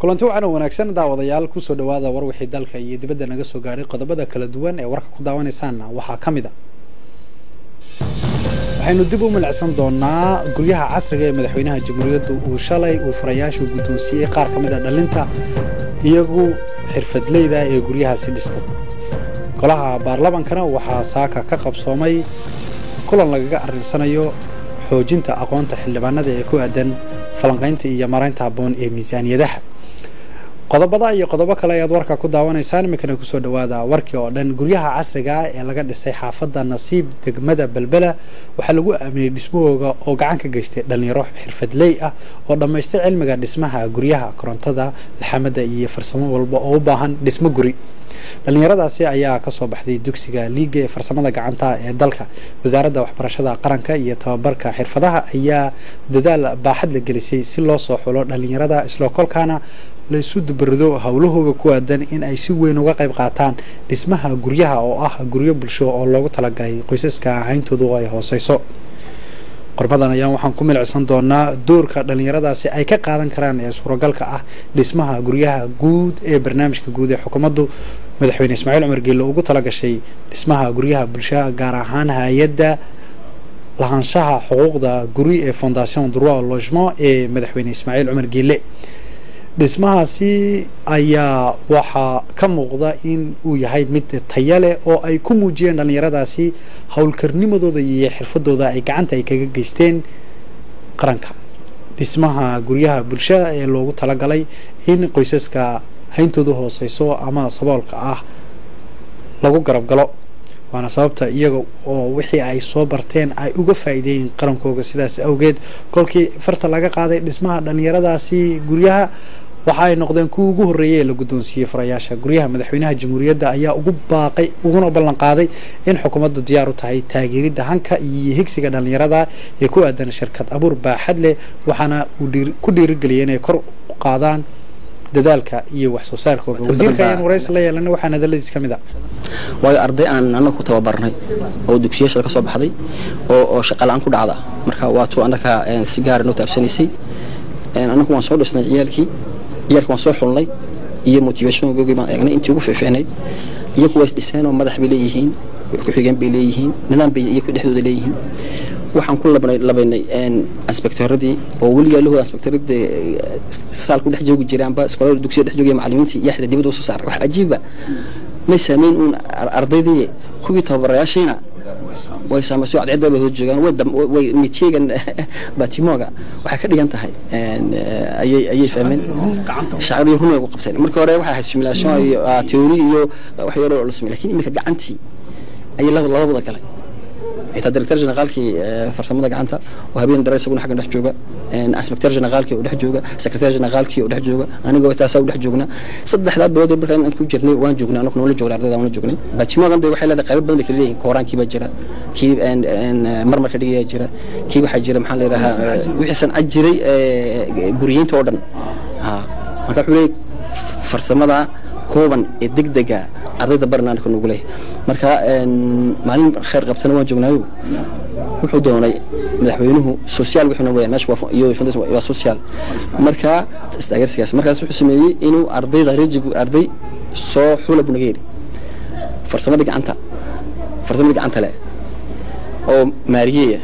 kulanti wacan oo wanaagsan daawadayaal kusoo dhawaada war wixii dalka iyo dibadda naga soo gaadhay qodobada kala duwan ee warka ku daawanaysaanna waxaa ka mid a waxaynu dib u milicsan doonaa guryaha casriga ee madaxweynaha jamhuuriyadda uu shalay uu furayaashu guddoonsiiyey qaar ka mid a dhalinta iyagu xirfadleyda ee guryahaasi dhistay golaha baarlamankana waxaa saaka ka qabsoomay kulan lagaga arrinsanayo xoojinta aqoonta xildhibaanada ee ku aadan falanqaynta iyo maraynta habboon ee miisaaniyadaha qodobada iyo qodobo kale ayaad warka ku daawanaysaan iminkana kusoo dhawaada warkii oo dhan guryaha casriga ah ee laga dhisay xaafadda nasiib degmada belbela waxaa lagu aaminay dhismahooga oo gacan ka geystay dhalinyaro xirfadley ah oo dhammaystay cilmiga dhismaha guryaha korontada laxamada iyo farsamo walba oo u baahan dhismo guri dhalinyaradaasi ayaa kasoo baxday dugsiga liiga ee farsamada gacanta ee dalka wasaaradda waxbarashada qaranka iyo tababarka xirfadaha ayaa dadaal baaxad la gelisay si loo soo xulo dhalinyarada isla kolkaana laysu dubarido howlahooga ku aadan in ay si weyn uga qayb qaataan dhismaha guryaha oo ah guryo bulsho oo loogu talagalay qoysaska ahayntoodu ay hooseyso qormadan ayaan waxaan ku milicsan doonaa doorka dhalinyaradaasi ay ka qaadan karaan ee suuragalka ah dhismaha guryaha guud ee barnaamijka guud ee xukuumaddu madaxweyne ismaaciil cumar geelle ugu talagashay dhismaha guryaha bulshada gaar ahaan hay-adda lahaanshaha xuquuqda guri ee fondation droit logement ee madaxweyne ismaaciil cumar geelle dhismahaasi ayaa waxaa ka muuqda in uu yahay mid taya leh oo ay ku muujiyeen dhalinyaradaasi howlkarnimadooda iyo xirfadooda ay gacanta ay kaga geysteen qaranka dhismaha guryaha bulshada ee loogu talagalay in qoysaska hayntooda hooseyso ama saboolka ah lagu garab galo waana sababta iyaga oo wixii ay soo barteen ay uga faa'iideeyeen qarankooga sidaas awgeed kolkii farta laga qaaday dhismaha dhalinyaradaasi guryaha waxa ay noqdeen kuwa ugu horreeyay ee la guddoonsiiyey furayaasha guryaha madaxweynaha jamhuuriyadda ayaa ugu baaqay uguna ballan qaaday in xukuumaddu diyaar u tahay taageeridda hanka iyo higsiga dhalinyarada ee ku aadan shirkad abuur baaxad leh waxaana uu ku dhiirigeliyay inay kor u qaadaan dadaalka iyo wax soo saarkooda wasiirka ayaan waraysi la yeelanay waxaa hadaladiis ka mid a waayo arday aan annaga ku tababarnay oo dugsiyashada ka soo baxday oo oo shaqa la-aan ku dhacda marka waa tuu annaga si gaara noo taabsanaysay annagu waan soo dhisnay ciyaalkii ciyaalka waan soo xulnay iyo motivationgoogii baan eegnay intii ugu fiicfiicnayd iyagu waa isdhiseen oo madax bay leeyihiin ku-xigeen bay leeyihiin nidaam bay iyagu dhexdooda leeyihiin waxaan ku labaynay inspektoradii oo weligaa lahooda inspektorada saalku dhex joogi jiraanba iskoolada dugsiya dhex joogiya macallimiintii iyo xita dibadda usoo saaray wax cajiiba may saamayn uun ardaydii kuwii tababarayaashiina way saamaysay cadceedda bay hoos joogaan way nitiyagan batimoga waxay ka dhigan tahay ayay ayay fahmeen shaqadii run ay ku qabteen markii hore waxay ahayd simulation iyo teori iyo wax yaro la sameeyay laakiin iminka gacantii ayay labada galay xitaa director generaalkii farsamada gacanta oo habeen dheer isaguna xaggan dhex jooga inspector generaalkii oo dhex jooga secretary generaalkii oo dhex jooga anigoo taasaa u dhex joognaa saddexdaa bilood markaa aan ku jirnay waan joognay anagu noola joognay ardayda waan joognay batimogan day waxay leedahay qaybo badan bay kala leeyihin kooraankii baa jira kii marmarka dhigayaa jira kii waxaa jira maxaa la yidhahaa wixii sancad jiray guriyeynta oo dhan marka wuxuu leeyahay farsamada kooban ee degdega ardayda barnaamijka nagu leeyahay marka maalin khayr qabtana waan joognaayo wuxuu doonay madaxweynuhu social wuxuuna weeyaan meesha iyo waa social marka istaageersigaas markaas wuxuu sameeyey inuu ardayda rejigu arday soo xula buu naga yidhi farsamada gacanta farsamada gacanta leh oo maariyeya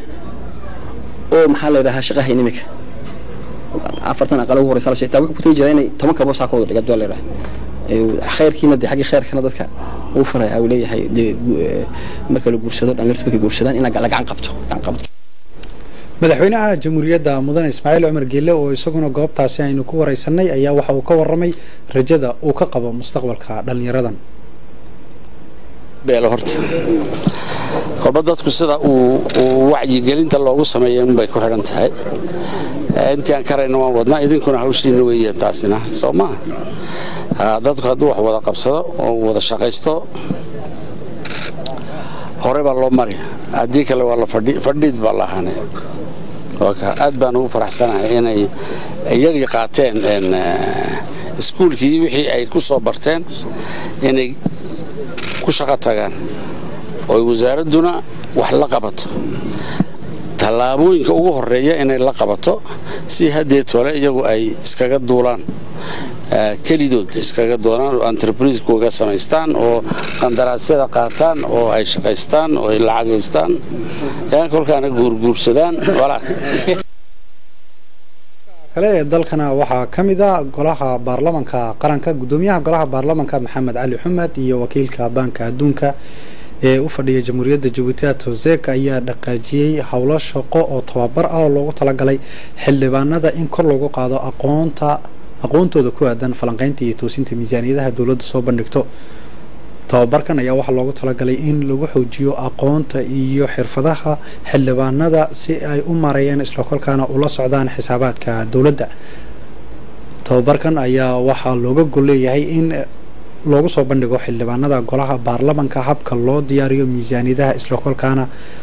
oo maxaa la yidhahaa shaqahayn imika afartan aqal ugu horeysa xitaa wuxuu ku tagi jiraa inay toban kabo saa ka wada dhiga la yidhaha khayrkiina de xaggii khayrkana dadka uu faraya uu leeyahay marka la guursado dhalinyartu markay guursadaan in la gacan qabto gacan qabto madaxweynaha jamhuuriyadda mudane ismaaciil cumar geelle oo isaguna goobtaasi aynu ku wareysanay ayaa waxa uu ka warramay rajada uu ka qabo mustaqbalka dhalinyaradan beelo horta kolba dadku sida uu wacyigelinta loogu sameeya unbay ku xidhan tahay intii aan karayna waan wadnaa idinkuna hawshiina weeyaan taasina soo maa dadku hadduu wax wada qabsado oo wada shaqaysto hore baa loo mari haddii kale waa la fadhiid baa la ahaanay aad baan ugu faraxsanahay inay iyagii qaateen iskuulkii wixii ay ku soo barteen inay ku shaqo tagaan oo wasaaradduna wax la qabato tallaabooyinka ugu horeeya inay la qabato si haddee tole iyagu ay iskaga duulaan kelidood iskaga doonaan oo entrebrisekooga samaystaan oo qandaraasyada qaataan oo ay shaqaystaan oo ay lacagaystaan kolkaana guurguursadaan kale ee dalkana waxaa ka mid a golaha baarlamanka qaranka guddoomiyaha golaha baarlamanka maxamed cali xumed iyo wakiilka baanka adduunka ee u fadhiya jamhuuriyadda jabuuti atosek ayaa dhaqaajiyey howlo shaqo oo tababar ah oo loogu talagalay xildhibaanada in kor loogu qaado aqoonta aqoontooda ku aadan falanqaynta iyo toosinta miisaaniyadaha dowladda soo bandhigto tababarkan ayaa waxaa loogu talagalay in lagu xoojiyo aqoonta iyo xirfadaha xildhibaanada si ay u mareeyaan isla kolkaana ula socdaan xisaabaadka dowladda tababarkan ayaa waxaa looga gol leeyahay in loogu soo bandhigo xildhibaanada golaha baarlamanka habka loo diyaariyo miisaaniyadaha isla kolkaana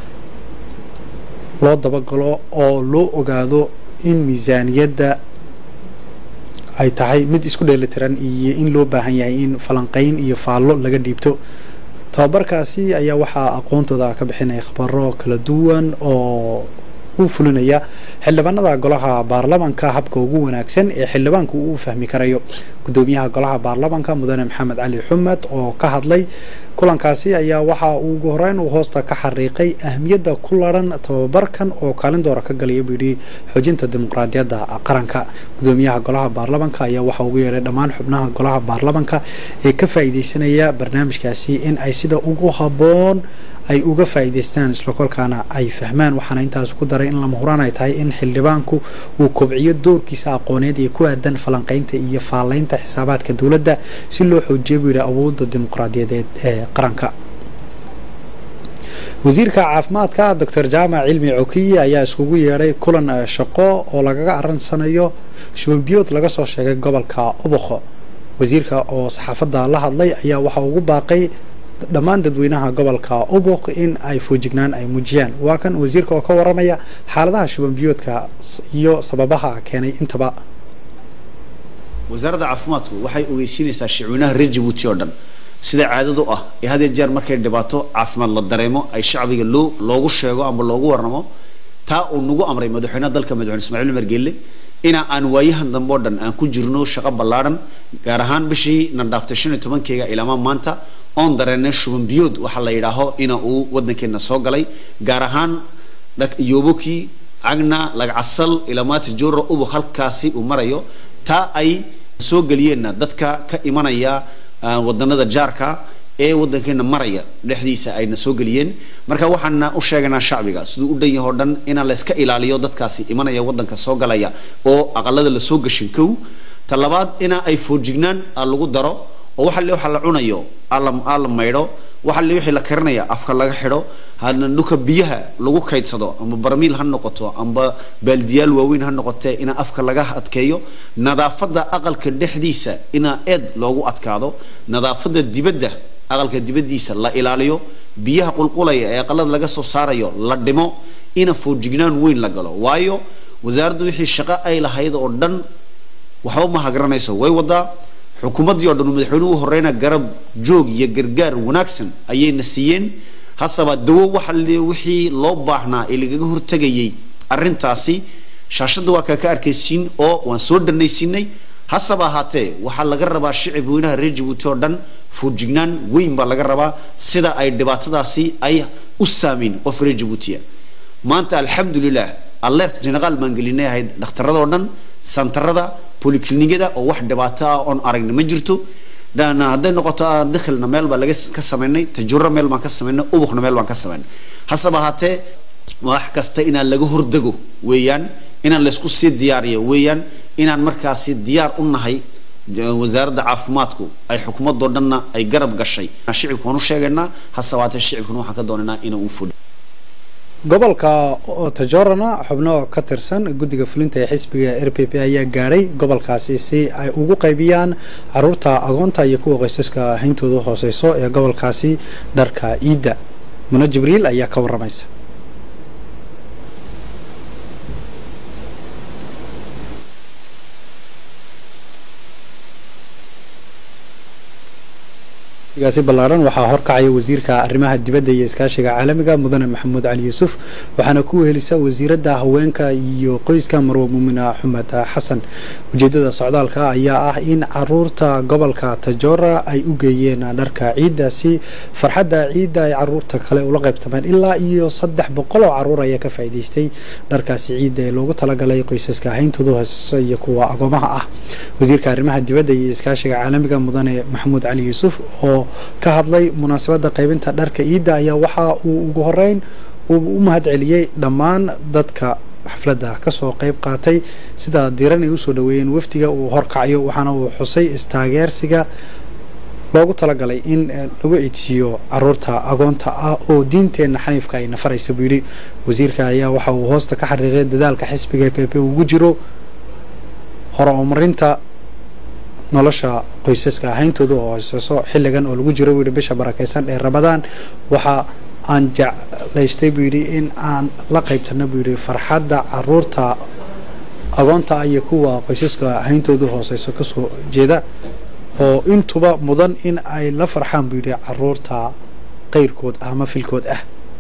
loo dabagalo oo loo ogaado in miisaaniyadda ay tahay mid isku dheelitiran iyo in loo baahan yahay in falanqayn iyo faallo laga dhiibto tababarkaasi ayaa waxaa aqoontooda ka bixinaya khabaro kala duwan oo u fulinaya xildhibaanada golaha baarlamanka habka ugu wanaagsan ee xildhibaanku uu fahmi karayo guddoomiyaha golaha baarlamanka mudane maxamed cali xumed oo ka hadlay kulankaasi ayaa waxa uu ugu horeyn uu hoosta ka xariiqay ahmiyadda ku laran tababarkan oo kaalin doora ka galaya buu yidhi xoojinta dimuqraadiyadda qaranka guddoomiyaha golaha baarlamanka ayaa waxa ugu yeedhay dhammaan xubnaha golaha baarlamanka ee ka faa'iidaysanaya barnaamijkaasi in ay sida ugu habboon ay uga faa'iidaystaan isla kolkaana ay fahmaan waxaana intaas ku daray in lama huraan ay tahay in xildhibaanku uu kobciyo doorkiisa aqooneed ee ku aadan falanqaynta iyo faalaynta xisaabaadka dowladda si loo xoojiyo buu yidhi awoodda dimuqraadiyadeed ee qaranka wasiirka caafimaadka doctor jaamac cilmi cokiye ayaa iskugu yeedhay kulan shaqo oo lagaga aransanayo shubanbiyood laga soo sheegay gobolka obokho wasiirka oo saxaafadda la hadlay ayaa waxa ugu baaqay dhammaan dadweynaha gobolka ubuk in ay foojignaan ay muujiyaan waa kan wasiirka oo ka waramaya xaaladaha shubanbiyoodka iyo sababaha keenay intaba wasaaradda caafimaadku waxay ogeysiinaysaa shicweynaha reer jabuuti oo dhan sida caadadu ah ee had iyo jeer markay dhibaato caafimaad la dareemo ay shacbiga loo loogu sheego ama loogu warramo taa uu nagu amray madaxweynaha dalka madaxweyne ismaaciil umar geelle ina aan waayahan dambe oo dhan aan ku jirno shaqo ballaadhan gaar ahaan bishii na dhaaftay shan iyo tobankeyga ilaamaa maanta oon dareennay shuban biyood waxaa la yidhaaho ina uu waddankeena soo galay gaar ahaan yoboki cagna lagcasal ilamaati joro ubuk halkaasi uu marayo taa ay soo geliyeenna dadka ka imanaya wadanada jaarka ee waddankeena maraya dhexdiisa ayna soo geliyeen marka waxaana u sheegaynaa shacbiga siduu u dhan yaho dhan inaan layska ilaaliyo dadkaasi imanaya waddanka soo galaya oo aqalada la soo gashin kow ta labaad ina ay foojignaan lagu daro oo waxa le waxa la cunayo aa la maydho waxa le wixii la karinaya afka laga xidho hana dhulka biyaha lagu kaydsado amba barmiil ha noqoto amba baaldiyaal waaweyn ha noqotee ina afka laga adkeeyo nadaafadda aqalka dhexdiisa ina eed loogu adkaado nadaafadda dibadda aqalka dibaddiisa la ilaaliyo biyaha qulqulaya ee aqalada laga soo saarayo la dhimo ina foojignaan weyn la galo waayo wasaaraddu wixii shaqo ay lahayd oo dhan waxba ma hagaranayso way wadaa xukuumaddii oo dhan madaxweynuhu u horeyna garab joog iyo gargaar wanaagsan ayayna siiyeen hasaba dawo waxa le wixii loo baahnaa ee lagaga hortegayay arrintaasi shaashadda waa kaa ka arkaysiin oo waan soo dhanaysiinay hasaba ahaatee waxaa laga rabaa shicib weynaha reer jabuuti oo dhan foojignaan weyn baa laga rabaa sida ay dhibaatadaasi ay u saameyn qof reer jabuutiya maanta alxamdulilah alert generaal baan gelinay ahayd dhakhtaradoo dhan santarada poliklinikada oo wax dhibaato ah oon aragna ma jirto hadday noqoto dakhilna meel baa laga ka samaynay tajuro meel baan ka samaynay ubukna meel baan ka samaynay hasaba ahaatee wax kasta inaan laga hordego weeyaan inaan laysku sii diyaariyo weeyaan inaan markaasi diyaar u nahay wasaaradda caafimaadku ay xukuumadoo dhanna ay garab gashay shicibka waan u sheegaynaa hasaba ahaatee shicibkuna waxaan ka doonaynaa inuu u fudhi gobolka tajorana xubno ka tirsan guddiga fulinta ee xisbiga r p p ayaa gaadhay gobolkaasi si ay ugu qaybiyaan caruurta agoonta iyo kuwa qoysaska hayntooda hooseyso ee gobolkaasi dharka ciidda muno jibriil ayaa ka waramaysa gaasi ballaaran waxaa horkacaya wasiirka arrimaha dibadda iyo iskaashiga caalamiga mudane maxamuud cali yuusuf waxaana ku wehelisa wasiiradda haweenka iyo qoyska marwe muumina xumed xasan ujeedada socdaalka ayaa ah in caruurta gobolka tajoora ay u geeyeen dharka ciidda si farxadda ciidda ay caruurta kale ula qaybtameen ilaa iyo saddex boqol oo caruur ayaa ka faa'iidaystay dharkaasi ciidda ee loogu talagalay qoysaska hayntoodu hooseyso iyo kuwa agoomaha ah wasiirka arrimaha dibadda iyo iskaashiga caalamiga mudane maxamuud cali yuusuf oo ka hadlay munaasabadda qaybinta dharka ciidda ayaa waxa uu ugu horeyn uu u mahadceliyey dhammaan dadka xafladda kasoo qayb qaatay sida diiran ay usoo dhaweeyeen wafdiga uu horkacayo waxaana uu xusay istaageersiga loogu talagalay in lagu ciidsiiyo caruurta agoonta ah oo diinteenna xaniifka ay nafaraysa buu yidhi wasiirka ayaa waxa uu hoosta ka xariiqay dadaalka xisbiga p p ugu jiro horumarinta nolosha qoysaska hayntooda oo hooseyso xilligan oo lagu jiro buu yidhi bisha barakaysan ee ramadaan waxa aan jeclaystay buu yidhi in aan la qaybtano buu yidhi farxadda caruurta agoonta iyo kuwa qoysaska hayntooda hooseyso kasoo jeeda oo intuba mudan in ay la farxaan buu yidhi caruurta qayrkood ama filkood ah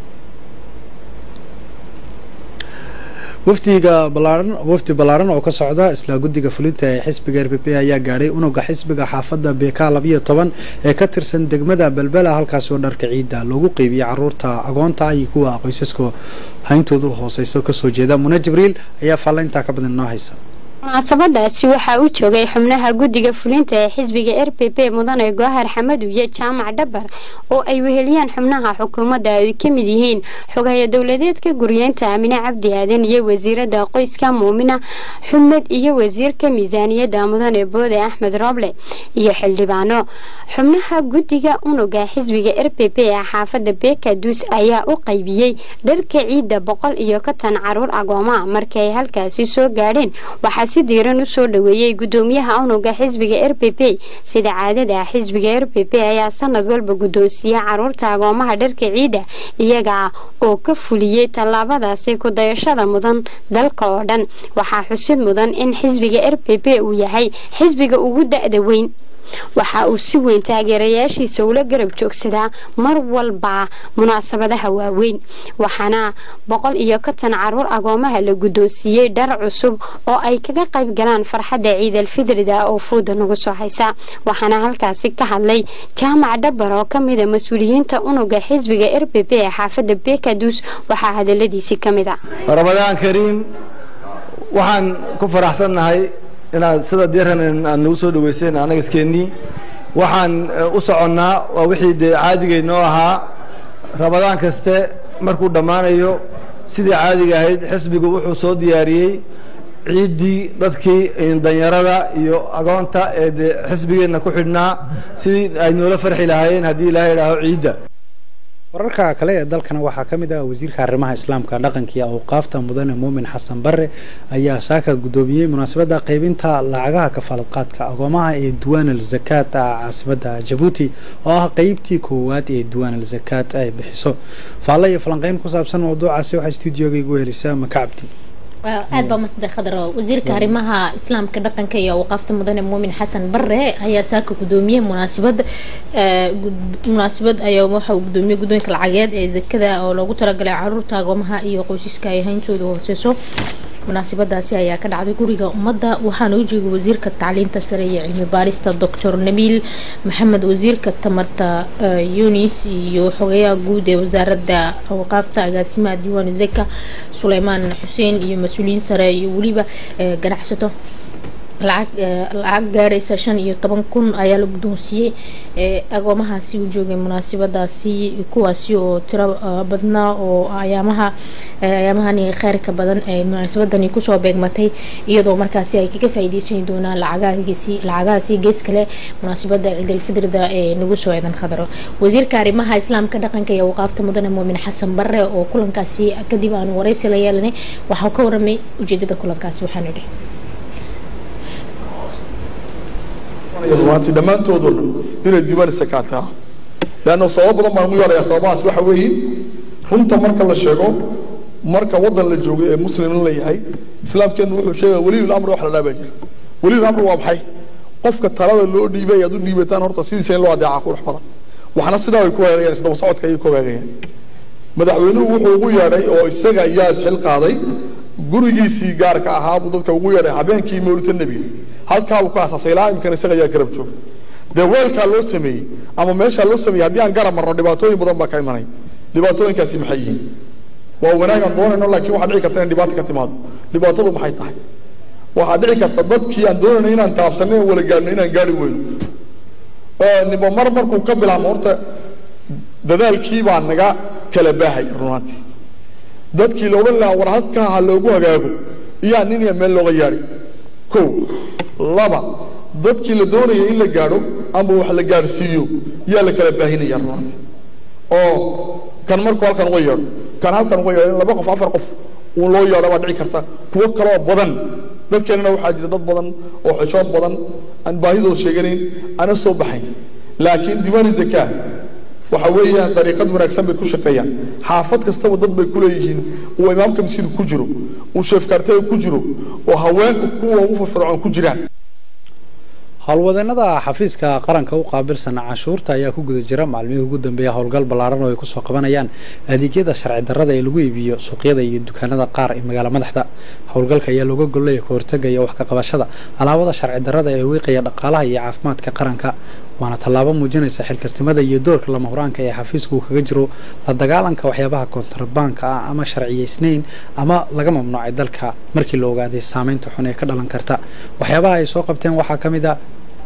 wafdiga balaaran wafdi ballaaran oo ka socda isla guddiga fulinta ee xisbiga r p p ayaa gaadhay unuga xisbiga xaafadda bk labayo toban ee ka tirsan degmada belbela halkaas oo dharka ciidda loogu qeybiyey caruurta agoonta iyo kuwa qoysaska hayntoodu hooseyso kasoo jeeda mune jibriil ayaa faallayntaa ka badan inoo haysa munaasabadaasi waxaa u joogay xubnaha guddiga fulinta ee xisbiga r p p mudane goahar xamadu iyo jaamac dhabar oo ay weheliyaan xubnaha xukuumadda ay ka mid yihiin xogaya dowladeedka guryeynta amine cabdi aadan iyo wasiirada qoyska muumina xumed iyo wasiirka miisaaniyadda mudane boode axmed roble iyo xildhibaano xubnaha guddiga unuga xisbiga r p p ee xaafadda bekaduus ayaa u qaybiyey dharka ciidda boqol iyo konton caruur agooma markii ay halkaasi soo gaadheen waxaa si diiran u soo dhaweeyey gudoomiyaha unuga xisbiga r p p sida caadada xisbiga r p p ayaa sanad walba guddoonsiiya caruurta agoomaha dharka ciidda iyaga oo ka fuliyey tallaabadaasi ku-dayashada mudan dalka oo dhan waxaa xusid mudan in xisbiga r p p uu yahay xisbiga ugu da-da weyn waxa uu si weyn taageerayaashiisa ula garab joogsadaa mar walba munaasabadaha waaweyn waxaana boqol iyo konton caruur agoomaha la guddoonsiiyey dhar cusub oo ay kaga qayb galaan farxadda ciidalfidrida oo fuuda nagu soo haysa waxaana halkaasi ka hadlay jaamac dhabar oo ka mida mas-uuliyiinta unuga xisbiga r p p ee xaafadda bekaduus waxaa hadaladiisii ka mid a ramadaan kariim waxaan ku faraxsannahay inaad sida diiran aad nagu soo dhaweyseen annaga iskeenii waxaan u soconnaa waa wixii dee caadigeynoo ahaa ramadaan kaste markuu dhammaanayo sidii caadiga ahayd xisbigu wuxuu soo diyaariyey ciiddii dadkii danyarada iyo agoonta ee dee xisbigeenna ku xidhnaa sidii ay noola farxi lahaayeen haddii ilaahay idhaaho ciidda wararka kale ee dalkana waxaa ka mid ah wasiirka arrimaha islaamka dhaqanka iyo awqaafta mudane muumin xasan bare ayaa saaka guddoomiyey munaasabadda qaybinta lacagaha kafaalqaadka agoomaha ee duwaan al zakaat caasimada jabuuti oo ah qeybtii koowaad ee duwaan al zakaat ay bixiso faalle iyo falanqeyn ku saabsan mawduucaasi waxaa stuudioga igu helisaa maka cabdi aad baa masade khadro wasiirka arrimaha islaamka dhaqanka iyo awqaafta mudane muumin xasan bare ayaa saaka gudoomiyey munaasabad munaasabad ayaa waxa uu gudoomiyey guddoonka lacageed ee zakada oo loogu talagalay caruurta agoomaha iyo qoysaska ay hayntooda hooseyso munaasabadaasi ayaa ka dhacday guriga ummadda waxaana u joogay wasiirka tacliinta sare iyo cilmi baarista doctor nabiil maxamed wasiirka tamarta yunis iyo xogeyaha guud ee wasaaradda awqaafta agaasimaha diiwaan zeka suleymaan xuseen iyo mas-uuliyiin sare iyo weliba ganacsato lacag lacag gaadhaysa shan iyo toban kun ayaa la guddoonsiiyey agoomahaasi u joogay munaasabadaasi kuwaasi oo tiro badnaa oo ayaamaha ayaamahani kheyrka badan ee munaasabadani kusoo beegmatay iyadoo markaasi ay kaga faa'iideysan doonaan lacagahaasi lacagahaasi gees kale munaasabada ciidalfitrida ee nagu soo eedan khadaro wasiirka arrimaha islaamka dhaqanka iyo awqaafta mudane muumin xasan bare oo kulankaasi kadib aanu wareysi la yeelanay waxaa ka waramay ujeedada kulankaasi waxaanu idhi rumaantii dhammaantoodo dhan inay diiwaan sakaataa leanna sababo badan baan ugu yeedhayaa sababahaas waxa weeye runta marka la sheego marka waddan la joogo ee muslim la yahay islaamkeennu wuxuu sheegaya weliyul amri wax la dhaabaa jira weliyul amri waa maxay qofka talada loo dhiibay aad u dhiibataan horta sidiisa in loo adeecaa qurux badan waxna sidaa ay ku hagaagayaan isdaba socodka ayay ku hagaagayaan madaxweynuhu wuxuu ugu yeedhay oo isaga ayaa isxil qaaday gurigiisii gaarka ahaa buu dadka ugu yeedhay habeenkii mawlidta nebiga halkaa uu ka asaasay ilaa imkan isaga ayaa garab jooga dee weelkaa loo sameeyey ama meeshaa loo sameeyey haddii aan garab marno dhibaatooyin badan baa ka imanay dhibaatooyinkaasi maxay yihiin waa wanaagaan doonayno laakiin waxaa dhici karta in dhibaato ka timaado dhibaatadu maxay tahay waxaa dhici karta dadkii aan doonayno inaan taabsanay oo wala gaadhno inaan gaari weyno niba mar markuu ka bilaabmo horta dadaalkii baa naga kala baahay runaantii dadkii la odhan lahaa war halkaa ha loogu hagaago iyaa nin iyo meel looga yaadhay kow laba dadkii la doonaya in la gaadho ama wax la gaadhsiiyo yaa la kala baahinaya runaantii oo kan markuu halkan uga yeedho kan halkan uga yeedho in laba qof afar qof uun loo yeedho baa dhici karta kuwo kaloo badan dadkeenana waxaa jira dad badan oo xishood badan aan baahidooda sheeganayn ana soo baxayn laakiin diiwaani zakaa waxa weeyaan dariiqad wanaagsan bay ku shaqeeyaan xaafad kastaba dad bay ku leeyihiin uu imaamka miskiinka ku jiro uu sheefkaartega ku jiro oo haweenka kuwa ugu firfircoon ku jiraan howlwadeenada xafiiska qaranka u qaabilsan canshuurta ayaa ku guda jira maalmihii ugu dambeeya howlgal ballaaran oo ay kusoo qabanayaan adeegyada sharci darrada ee lagu iibiyo suuqyada iyo dukaanada qaar ee magaala madaxda howlgalka ayaa looga gollaya ka hortaga iyo wax ka qabashada alaabada sharci darrada ee wiiqaya dhaqaalaha iyo caafimaadka qaranka waana tallaabo muujinaysa xilkasnimada iyo doorka lama huraanka ee xafiisku uu kaga jiro la dagaalanka waxyaabaha kontrabaanka ah ama sharciyaysnayn ama laga mamnuucay dalka markii la ogaaday saameynta xun ee ka dhalan karta waxyaabaha ay soo qabteen waxaa ka mid a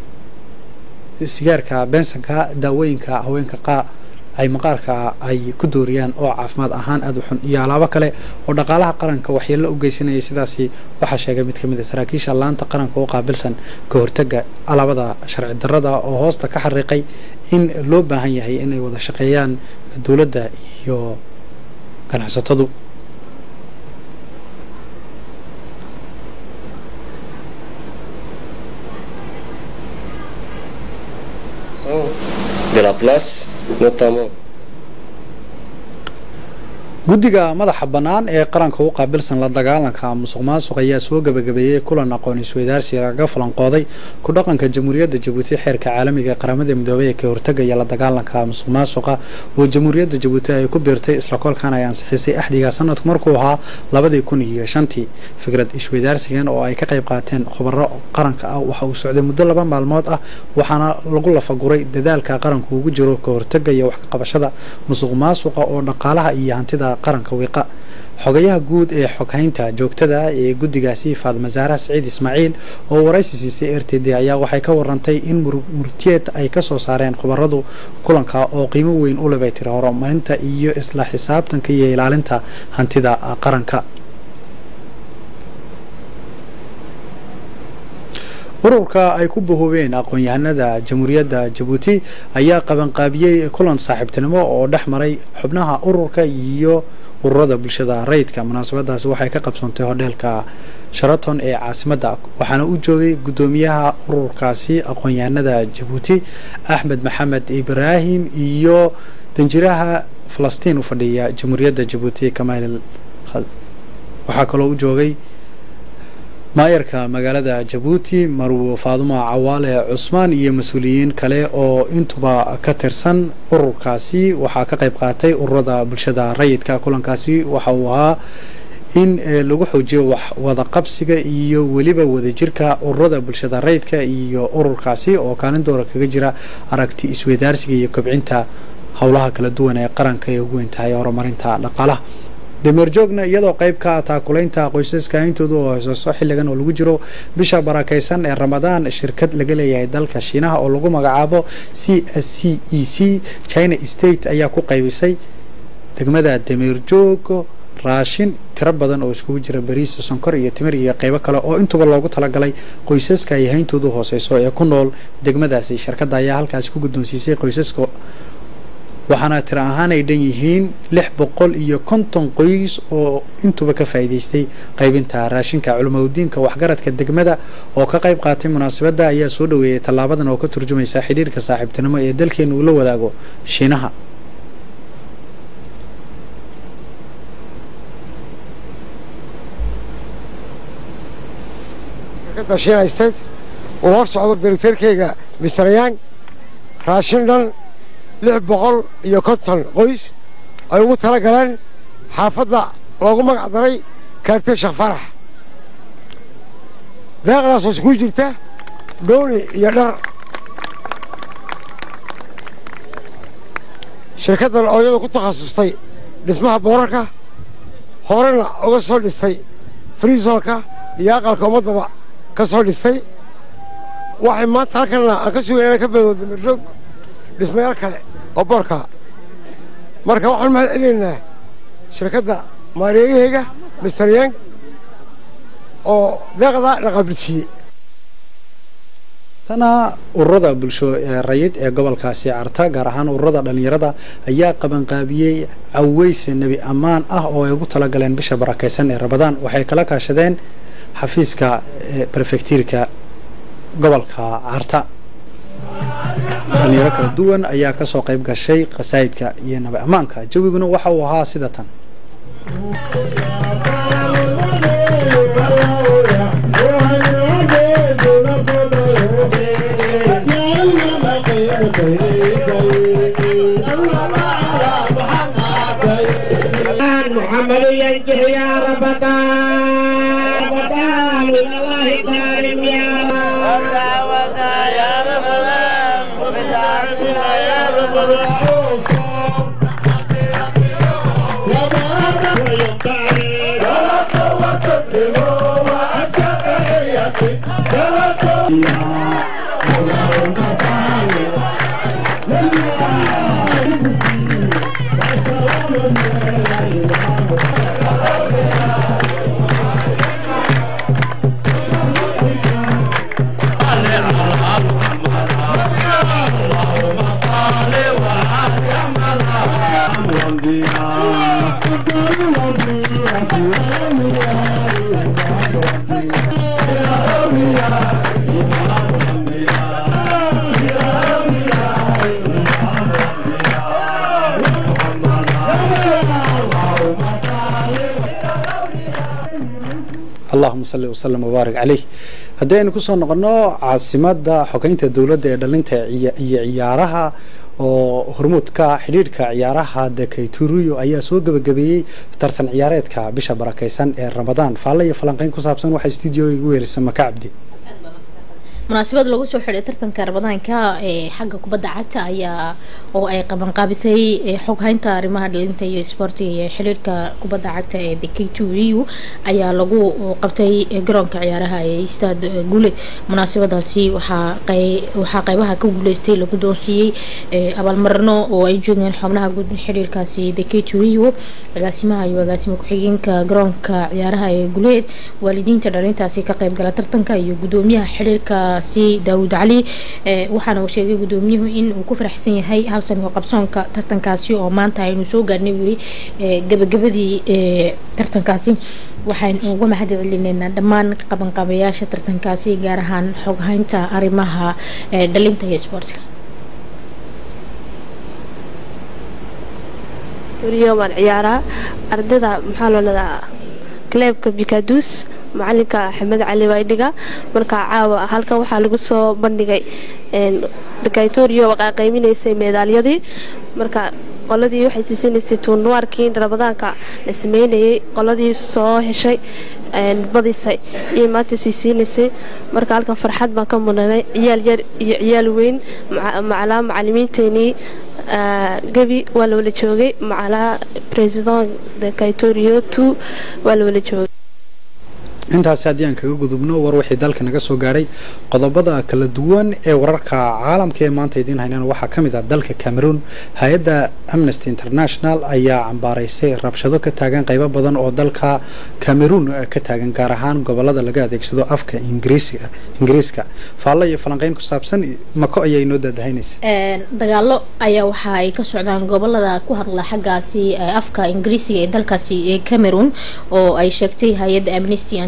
sigaarka beensanka daawooyinka haweenka qaa ay maqaarka ay ku dooriyaan oo caafimaad ahaan aada u xun iyo alaabo kale oo dhaqaalaha qaranka waxyeello u geysanayay sidaasi waxaa sheegay mid ka mid a saraakiisha laanta qaranka oo qaabilsan ka hortaga alaabada sharci darrada oo hoosta ka xariiqay in loo baahan yahay inay wada shaqeeyaan dowladda iyo ganacsatadu de la place, notamment guddiga madaxa bannaan ee qaranka u qaabilsan la dagaalanka musuq maasuq ayaa soo gabagabeeyey kulan aqoon isweydaarsi laga falanqooday ku dhaqanka jamhuuriyadda jabuuti xeerka caalamiga ee qaramada midoobay ee ka hortagaya la dagaalanka musuq maasuqa oo jamhuuriyadda jabuuti ay ku biirtay isla kolkaan ay ansixisay axdiga sanadku markuu ahaa labadii kun iyo shantii fikrad isweydaarsigan oo ay ka qayb qaateen khubaro qaranka ah waxa uu socday muddo laba maalmood ah waxaana lagu lafaguray dadaalka qaranku ugu jiro ka hortaga iyo wax ka qabashada musuq maasuqa oo dhaqaalaha iyo hantida qaranka wiiqa xogayaha guud ee xoghaynta joogtada ee guddigaasi faadma zaara siciid ismaaciil oo waraysi siisay r t d ayaa waxay ka warantay in murtiyeed ay ka soo saareen khubaradu kulanka oo qiimo weyn u lebay tiri horumarinta iyo isla xisaabtanka iyo ilaalinta hantida qaranka ururka ay ku bahoobeen aqoon-yahanada jamhuuriyadda jabuuti ayaa qabanqaabiyey kulan saaxiibtinimo oo dhex maray xubnaha ururka iyo ururada bulshada rayidka munaasabadaasi waxay ka qabsoontay hodheelka sharaton ee caasimadda waxaana u joogay guddoomiyaha ururkaasi aqoon-yahanada jabuuti axmed maxamed ibraahim iyo danjiraha falastiin u fadhiya jamhuuriyadda jabuuti kamaal waxaa kaloo u joogay maayarka magaalada jabuuti marwo faadumo cawaale cusmaan iyo mas-uuliyiin kale oo intuba ka tirsan ururkaasi waxaa ka qayb qaatay ururada bulshada rayidka kulankaasi waxa uu ahaa in lagu xoojiyo wax wada qabsiga iyo weliba wadajirka ururada bulshada rayidka iyo ururkaasi oo kaalin doora kaga jira aragti isweydaarsiga iyo kobcinta howlaha kala duwan ee qaranka ay ugu weyn tahay horumarinta dhaqaalaha dameerjoogna iyadoo qayb ka ah taakulaynta qoysaska intooda oo hooseyso xilligan oo lagu jiro bisha barakaysan ee ramadaan shirkad laga leeyahay dalka shiinaha oo lagu magacaabo c s c e c china state ayaa ku qaybisay degmada dameerjoog raashin tiro badan oo iskugu jira bariis sonkor iyo timir iyo qaybo kale oo intuba loogu talagalay qoysaska ay hayntoodu hooseyso ee ku nool degmadaasi shirkadda ayaa halkaasi ku guddoonsiisay qoysaska waxaana tiro ahaan ay dhan yihiin lix boqol iyo konton qoys oo intuba ka faa'iidaystay qaybinta raashinka culimaudiinka waxgaradka degmada oo ka qayb qaatay munaasabadda ayaa soo dhoweeyey tallaabadan oo ka turjumaysa xidhiirka saaxiibtinimo ee dalkeenu uu la wadaago shiinaha shirkadda shiina state uu hor socdo directeerkeyga mr yang raashin dhan lix boqol iyo konton qoys ay ugu tala galeen xaafadda loogu magac daray kaartee sheekh farax deeqdaasoo iskugu jirta dooni iyo dhar shirkaddan oo iyadu ku takhasustay dhismaha boorarka horena uga soo dhistay friisonka iyo aqalka ummaddaba ka soo dhistay waxay maanta halkanna aan ka sugayna ka badooda mirdhoog dhismayaal kale oo boorka marka waxaan mahad celinaynaa shirkadda maareegaheyga mister yang oo deeqda dhaqabilsiiyey tana ururada bulsho ee rayid ee gobolkaasi carta gaar ahaan ururada dhallinyarada ayaa qabanqaabiyey caweyse nebi ammaan ah oo ay ugu talagaleen bisha barakaysan ee rabadaan waxay kala kaashadeen xafiiska brefektiirka gobolka carta dhalinyaro kala duwan ayaa kasoo qayb gashay qasaa'idka iyo nabi ammaanka jawiguna waxa uu ahaa sida tan محمد ينجح يا ربنا ربنا من الله كريم يا رب يا ربنا يا ربنا allahuma salli wasalam wabaarik caleyh haddii aynu kusoo noqono caasimada xogeynta dowladda ee dhalinta iyo ciyaaraha oo hormuudka xidhiidhka ciyaaraha dekayturiyo ayaa soo gebagabeeyey tartan ciyaareedka bisha barakaysan ee ramadaan faalle iyo falanqeyn ku saabsan waxaa stuudioga igu weerisa maka cabdi munaasabad lagu soo xidhay tartanka ramadaanka ee xagga kubadda cagta ayaa oo ay qabanqaabisay xoghaynta arrimaha dhalinta iyo isboortiga iyo xiriirka kubadda cagta ee dekayturiyu ayaa lagu qabtay garoonka ciyaaraha ee stad gule munaasabadaasi waxaa waxaa qaybaha ka guuleystay lagu doonsiiyey abaalmarino oo ay joogeen xubnaha guud xiriirkaasi dekayturiyu agaasimaha iyo agaasima ku-xigeenka garoonka ciyaaraha ee guleed waalidiinta dhalintaasi ka qaybgala tartanka iyo gudoomiyaha xiriirka si daawud cali waxaana uu sheegay gudoomiyuhu in uu ku faraxsan yahay habsanka qabsoonka tartankaasi oo maanta aynu soo gaarnay weli gabagabadii tartankaasi waxaan uga mahad celineynaa dhammaan qabanqabayaasha tartankaasi gaar ahaan xoghaynta arrimaha dhalinta iyo isboortiga waan ciyaaraa ardayda maxaa loo leedaa kleebka bikadus macalinka axmed cali waydhiga marka caawa halkan waxaa lagu soo bandhigay dakatoriyo qaqayminaysay meedaalyadii marka qoladii waxay siisanaysay tuunuwaarkii ramadaanka la sameynayay qoladii soo heshay badisay iyo maanta siisiinaysay marka halkan farxad baan ka mudanay ciyaal yar iyo ciyaal weyn macalaa macalimiinteenii gebi waa la wala joogay macalaa president dakatoriyo two waa la wala joogay intaasi haddii aan kaga gudubno war wixii dalka naga soo gaadhay qodobada kala duwan ee wararka caalamka ee maanta idiin haynaan waxaa ka mid ah dalka cameroon hay-adda amnesty international ayaa cambaaraysay rabshado ka taagan qaybo badan oo dalka cameroon ka taagan gaar ahaan gobolada laga adeegsado afka ingiriiska faallo iyo falanqeyn ku saabsan mako ayaa inoo daadahaynaysa dagaalo ayaa waxa ay ka socdaan gobolada ku hadla xaggaasi afka ingiriisiga ee dalkaasi ee cameroon oo ay sheegtay hay-adda amnesty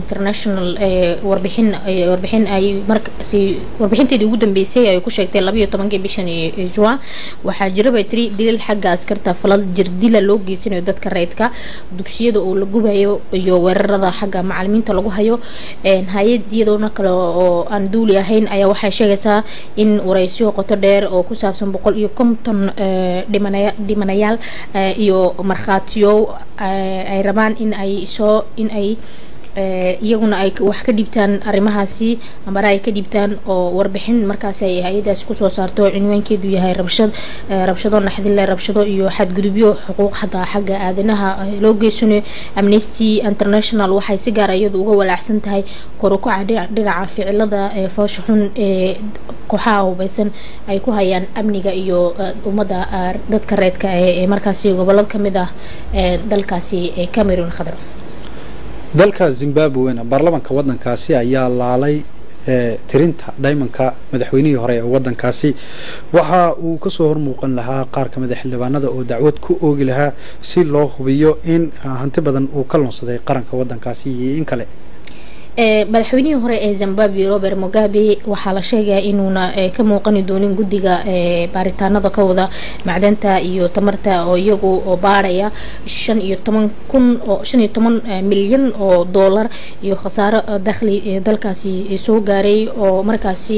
international warbixin warbixin ay markaasi warbixinteedii ugu dambeysay ay ku sheegtay labayo tobankii bishan juan waxaa jira bay tiri dilal xagga askarta falal jirdila loo geysanayo dadka reydka dugsiyada oo la gubayo iyo weerarada xagga macalimiinta lagu hayo hay-ad iyadoona kale oo aan duuli ahayn ayaa waxay sheegaysaa in wareysyo qoto dheer oo ku saabsan boqol iyo konton dhimanaya dhimanayaal iyo markhaatiyo ay rabaan in ay soo in ay iyaguna ay wax ka dhibtaan arrimahaasi ambara ay ka dhibtaan oo warbixin markaasi ay hay-adaasi kusoo saarto cinwaankeedu yahay rabshad rabshado naxdinle rabshado iyo xadgudubyo xuquuq xataa xagga aadanaha loo geysanayo amnesty international waxay si gaara iyadu uga walaacsan tahay korukaca dhinaca ficilada foosha xun ee kooxaha hubeysan ay ku hayaan amniga iyo ummadda dadka reedka ee markaasi gobolada ka mid ah dalkaasi cameroon khadra dalka zimbabwena baarlamanka waddankaasi ayaa laalay tirinta dhaymanka madaxweynihii hore ee waddankaasi waxa uu kasoo hormuuqan lahaa qaar ka mid a xildhibaanada oo dacwad ku oogi lahaa si loo hubiyo in hanti badan uu ka lunsaday qaranka waddankaasi iyo in kale madaxweynihii hore ee zimbabwe robert mugabe waxaa la sheegayaa inuuna ka muuqani doonin guddiga baaritaanada ka wada macdanta iyo tamarta oo iyagu oo baaraya shan iyo toban kun oo shan iyo toban milyan oo dollar iyo khasaaro dakhli dalkaasi soo gaaray oo markaasi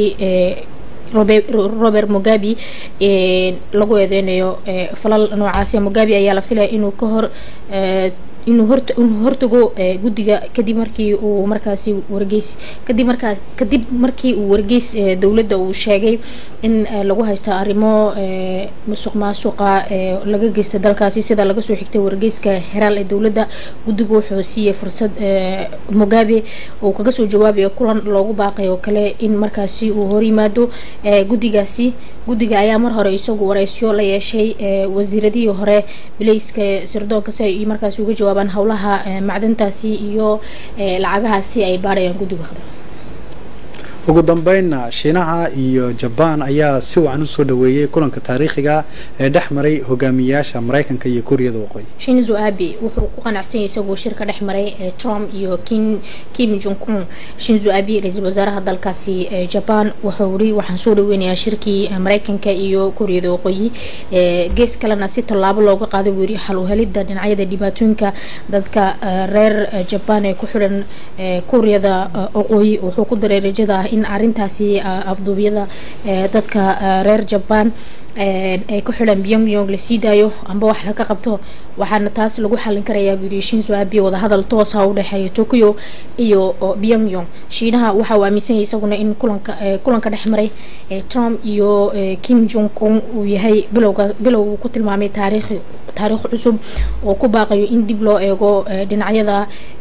robert mugabe lagu eedeynayo falal noocaasi mugabe ayaa la filaya inuu ka hor inuu hort inuu hortago guddiga kadib markii uu markaasi wargeys kadib markaas kadib markii uu wargeys dowladda uu sheegay in lagu haysto arrimo musuq maasuqa laga geysta dalkaasi sida laga soo xigtay wargeyska heraal ee dowladda guddigu wuxuu siiyey fursad mugabe uu kaga soo jawaabayo kulan loogu baaqay oo kale in markaasi uu hor yimaado guddigaasi guddiga ayaa mar hore isagu wareysyo la yeeshay wasiiradihii hore bilayska sirdoonka si ay markaasi uga jawaabaan howlaha macdantaasi iyo lacagahaasi ay baarayaan guddiga khadar ugu dambeynna shiinaha iyo jabaan ayaa si wacan u soo dhaweeyey kulanka taariikhiga ee dhex maray hogaamiyayaasha maraykanka iyo kuuriyada waqooyi shinzo abe wuxuu ku qanacsan yahay isagoo shirka dhex maray trump iyo kim kim jong un shinzo abe ra-iisul wasaaraha dalkaasi jaban wuxuu yiri waxaan soo dhaweynayaa shirkii maraykanka iyo kuuriyada waqooyi gees kalena si tallaabo looga qaaday buu yiri xal u helidda dhinacyada dhibaatooyinka dadka reer jaban ee ku xidhan kuuriyada waqooyi wuxuu ku daray rajada ah in arintaasi afduubyada dadka reer jaban ay ku xidhan pyongyong la sii daayo amba wax laga qabto waxaana taas lagu xalin karayaa buu yidhi shinzo abe wadahadal toosa u dhexeeya tokyo iyo pyongyong shiinaha waxa uu aaminsan yahay isaguna in kulanka kulanka dhex maray trump iyo kim jong un uu yahay bilowga bilow uu ku tilmaamay taariikh taariikh cusub oo ku baaqayo in dib loo eego dhinacyada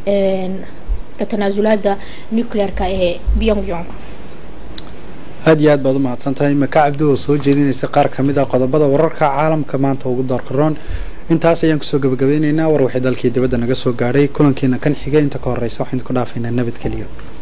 ka tanaasulaada nuclearka ee pyongyong aad iyo aad baad u mahadsan tahay maka cabdi oo soo jeedinaysa qaar ka mid ah qodobada wararka caalamka maanta ugu doorka roon intaas ayaan kusoo gabagabeynaynaa war waxay dalkii dibadda naga soo gaadhay kulankiina kan xigay inta ka horeysa waxaan ku dhaafaynaa nabadgeliyo